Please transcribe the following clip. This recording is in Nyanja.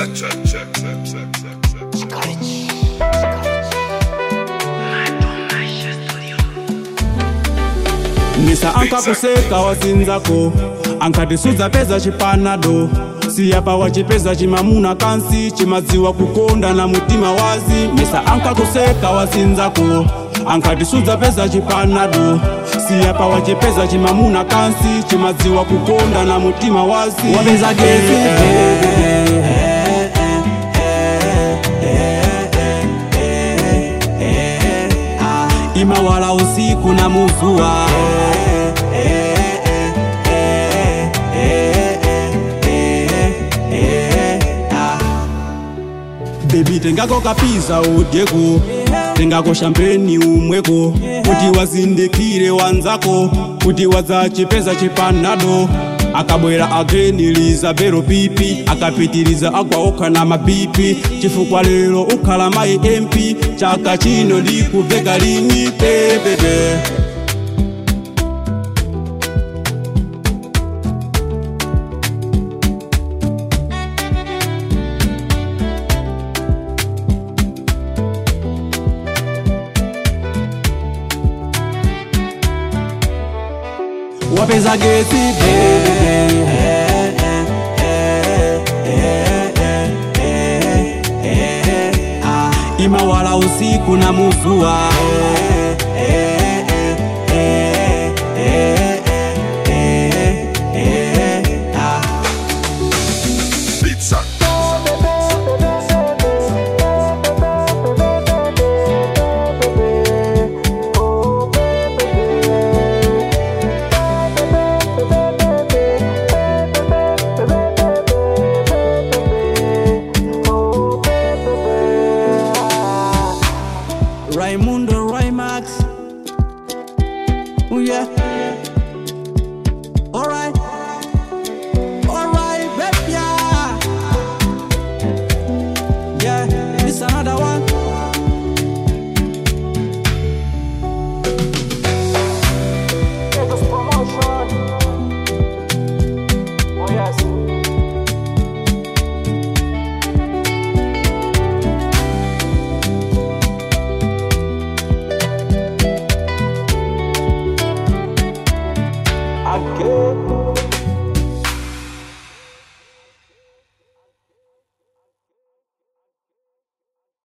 Check, check, check, check, check, check, check, check. misa ankakuseka wazinzako ankatisudza peza chipanado siyapa wachipeza chimamuna kansi chimadziwa kukonda na mutima wazi misa ankakuseka wazinzako ankatisudza peza chipanado siyapa wachipeza chimamuna kansi chimadziwa kukonda na mutima wazi wapeza gezi imawala usiku na muvua bebi tengako kapiza udyeko tengako shampeni umweko kuti wazindikire wanzako kuti wadzachipeza chipanado akabwera ageniliza bero pipi akapitiliza agwaokha na mapipi chifukwa lero ukhala mayi mp chaka chino ndikuveka lini pepepe wapeza gezi imawala usiku na muvua Pizza. Raimundo Raimax. Oh yeah.